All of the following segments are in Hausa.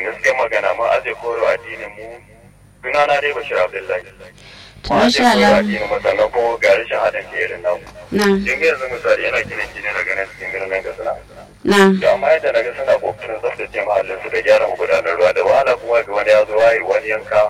gaskiyar magana ma aje koro addinin mu sunana dai bashir abdullahi to masha Allah sannan kuma ga rashin haɗin ke irin namu na kin ga yanzu misali yana gina gine daga nan cikin birnin ga suna na da amma yadda na ga suna kokarin tsaftace mahallin su da gyara magudanar ruwa da wahala kuma ga wani ya zo waye wani yanka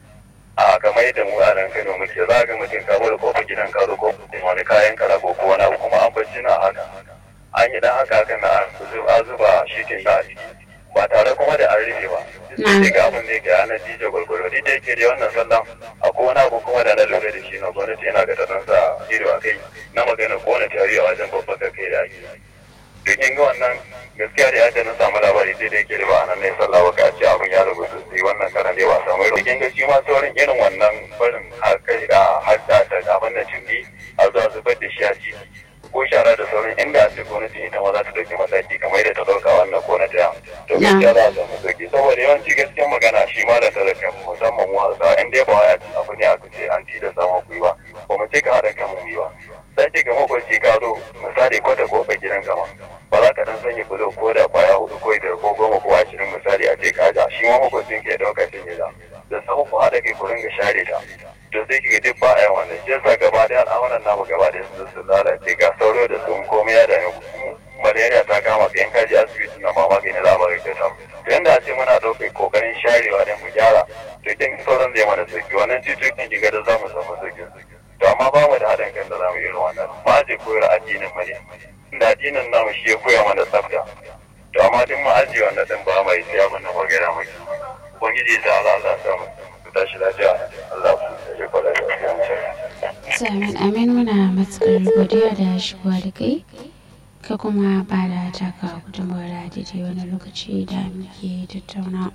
a kamar yadda mu a nan Kano muke za ga mutum ka bude kofar gidan ka zo ko wani kayan kara ko ko wani abu kuma an bacci na haka an yi dan haka haka na an zuba shi ke sa a ciki ba tare kuma da an rufe ba sai ga abin da yake ana dije gwargwaro ni da yake da wannan sallan akwai wani abu kuma da na lura da shi na gwamnati yana ga tanan sa ido a kai na magana ko wani tari a wajen babban da kai da ake domin ga wannan gaskiya da yadda na samu labari sai da yake da ba a nan ne sallah ba ka ce abin ya rubu sosai wannan karan da ba a samu irin ga shi ma sauran irin wannan barin kai da hadda da abin da cimbi a zuwa zubar da shi a ciki ko shara da sauran inda a ce gwamnati ita ma za ta dauki mataki kamar yadda ta dauka wannan ko na ta to gaskiya za a samu sauki saboda yawanci gaskiya magana shi ma da talaka musamman mu hausa in dai ba wai abu ne aka ce an ci da samu ku yi ba ba mu ce ka haɗa kan mu yi ba sai ce ga makwanci ka zo misali kwata kofar gidan gama ba za ka dan sanya bulo ko da kwaya hudu ko biyar ko goma ko ashirin misali a ce ka ja shi ma makwancin ke ɗauka shi ne da samu ku haɗa kai ku ringa share ta to sai kiga duk ba a yi wannan shi yasa gaba da al'amuran namu gaba da su su lalace ga sauro da sun komai ya dame malaria ta kama ka yan kaji asibiti na ma magani za a bari ta samu to yanda a ce muna ɗaukar kokarin sharewa don mu gyara to kin sauran zai mana sauki wannan cututtukan kiga da za mu samu sauki to amma ba mu da haɗin kan da za mu yi irin wannan ba a je koyar addinin mu ne da addinin namu shi ya koya mana tsafta to amma duk mu ajiye wannan din ba mai sai abin da magana mai ubangiji ta Allah Allah samu tashi lafiya Allah ya kwada da Amin amin muna matukar godiya da shigowa da kai ka kuma ba da taka gudunmawar a daidai wani lokaci da muke tattauna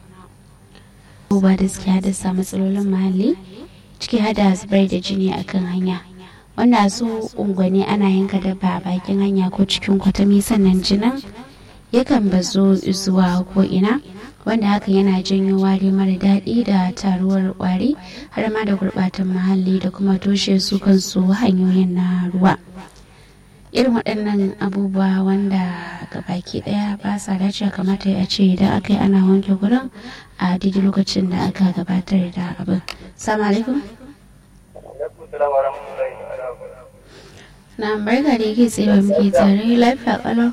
abubuwa da suke haddasa matsalolin muhalli ciki hada zubar da jini akan hanya wanda su unguwanni ana yanka dabba a bakin hanya ko cikin kwatami sannan jinin yakan bazo zuwa ko ina wanda hakan yana janyo wari mara daɗi da taruwar ƙwari har ma da gurɓatan muhalli da kuma toshe su kansu hanyoyin na ruwa irin waɗannan abubuwa wanda baki ɗaya ba sa dace kamata ya ce idan aka yi ana wanke gurin a daidai lokacin da aka gabatar da abin salamu alaikum na barka da yake tsaye muke tare lafiya kalau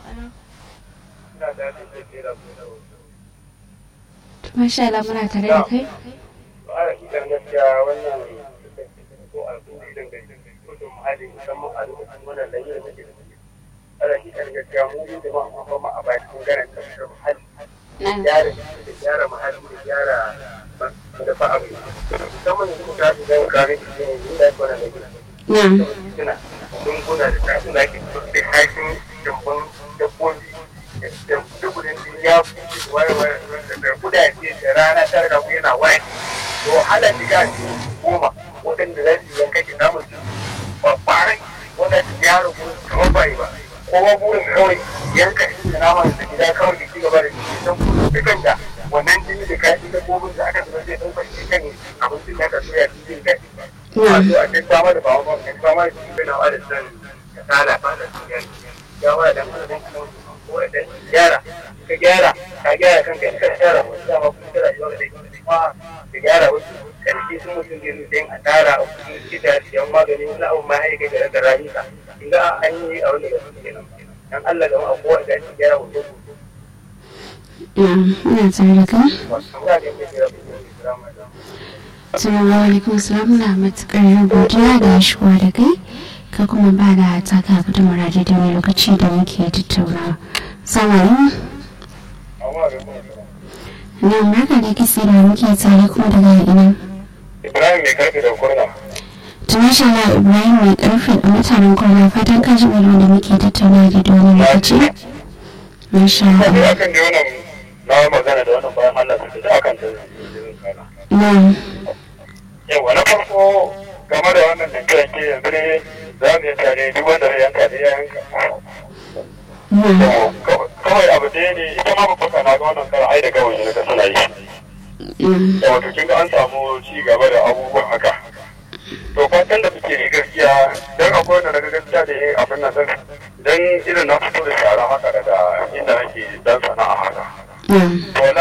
Masha Allah muna tare da kai. Idan gaskiya wannan ko al'umma idan ga gudun muhalli musamman a lokacin wannan layyar da ke da ana idan gaskiya mu yi jama'a mun fama a bakin ganin tafiyar muhalli. Gyara da gyara muhalli da gyara da fa abu. Musamman yanzu mu tafi zan kare shi ne inda ya kwana da gina. Suna dunguna da tafi na ke da haifin jambon dabbobi da dubulin ya fi wayewar da kudaje da rana ta rabu yana waye to hana shiga goma waɗanda za su yanka ki namun su babbarai wanda su gyara gurin kamar bai ba kowa burin kawai yanka shi da naman da gida kawai da ci gaba da shi don da kanta wannan jini da kayan dabbobin da aka zama zai ɗaukar shi kan abincin da aka soya shi zai kai wato a cikin samar da bawa kan samar da shi na da san kasala ba da su ya wa da mutum ko da gyara ka gyara ka gyara kanka in ka gyara wasu dama kuma ka rayuwa da kuma ka gyara wasu karfi sun mutum da yanzu sai a tara a cikin gida siyan magani wani abu ma ya kai da rayuka in ga an yi a wani gaske kenan dan Allah ga ma kowa da shi gyara wasu ina tare da kai Assalamu alaikum salam na matukar godiya da shigowa da kai ka kuma ba da taka gudunmar da da wani lokaci da muke tattaunawa. Salamu Na barka da kisa da muke tare kuma daga ina. Ibrahim mai karfe da kurna. Tumasha na Ibrahim mai karfe da mutanen kurna fatan ka ji wani da muke tattaunawa da da wani lokaci. Masha Kuma Allah. akan da wannan na magana da wannan bayan Allah su da akan da Na. yawa na farko game da wannan da ke yanzu ne za mu yi tare duk wanda ya yanka da ya yanka. Na. Kawai abu ɗaya ne ita ma babba na ga wannan kara ai da kawai ne ka suna yi. Na. Da wato kin ga an samu ci gaba da abubuwan haka. To fatan da suke yi gaskiya dan akwai wanda daga gaskiya da yin abin nan dan irin na fito da shara haka daga inda nake dan sana'a haka. Na. To